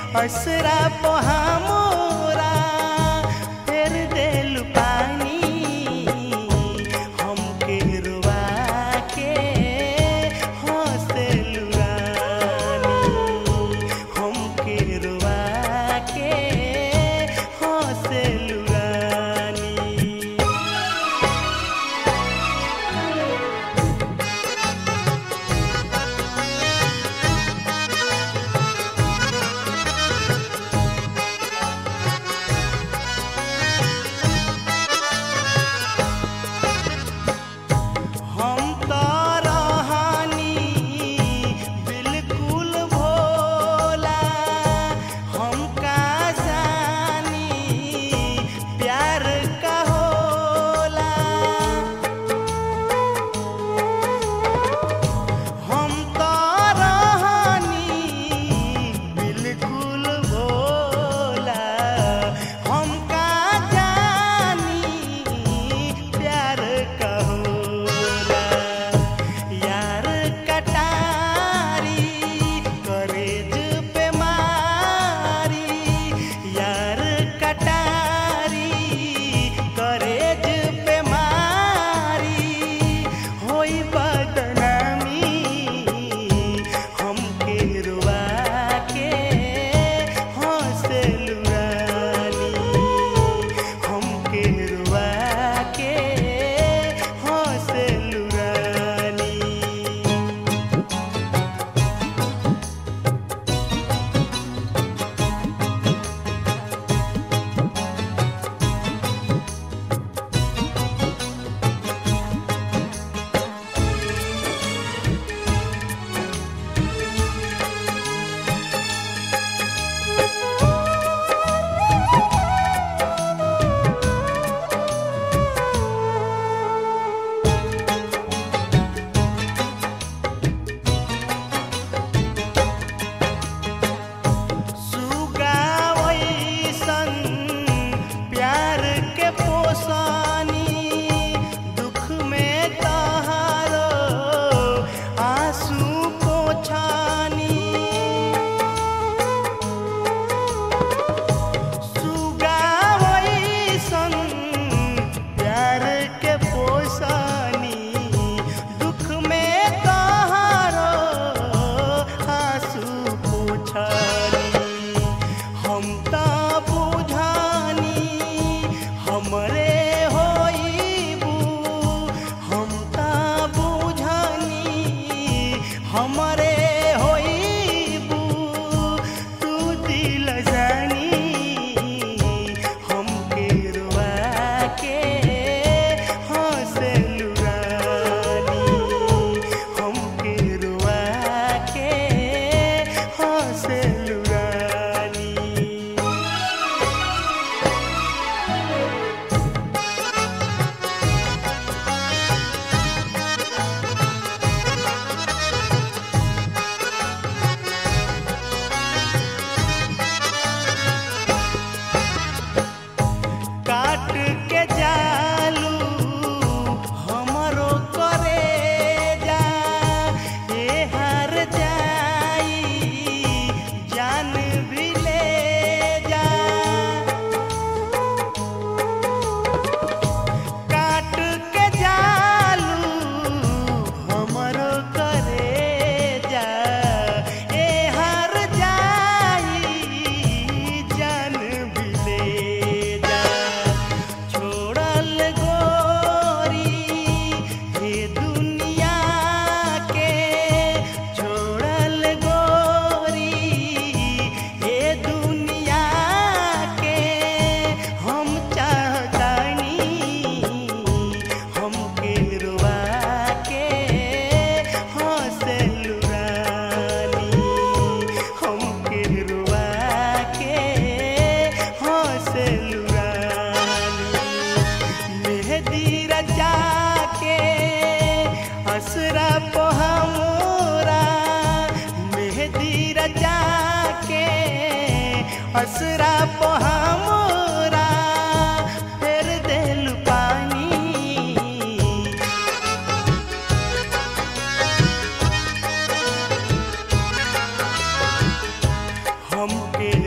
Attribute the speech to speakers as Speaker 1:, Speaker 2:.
Speaker 1: असरा पहामोरा फेर देलु पानी हमके रुआ के हंसेलु रानी हमके रुआ के हंसेलु रानी हम तो रहनी बिल्कुल भोला हम का जानी प्यार का होला हम तो रहनी बिल्कुल भोला हम का जानी प्यार का होला यार कटारी करेज पे मारी यार कटारी करेज पे मारी होई बदनामी हमके रुआ के हंसेलु रानी हमके रुआ के हंसेलु रानी सुगावैसन प्यार के पोसानी दुख में तहारो आंसू पोछानी सुगावैसन प्यार के पोसानी दुख में तहारो आंसू पोछानी हम त बुझानी हमरे होइबू हम त बुझानी हमरे होइबू तू दिल जानी हमके रुआ के हंसेलु रानी हमके रुआ के हंसेलु रानी काट के जालू हमरो करे जा ए हार जाई जान भी ले जा काट के जालू हमरो करे जा ए हार जाई जान भी ले जा छोड़ल गोरी हे दुनिया के छोड़ल गोरी हे दुनिया के हम चाहतानी हमके रुआ के हंसेलु रानी हमके रुआ के हंसेलु रानी मेहदी रचा के असरा पोहमोरा मेहदी रचा के असरा पोहमोरा फेर देलु पानी हमके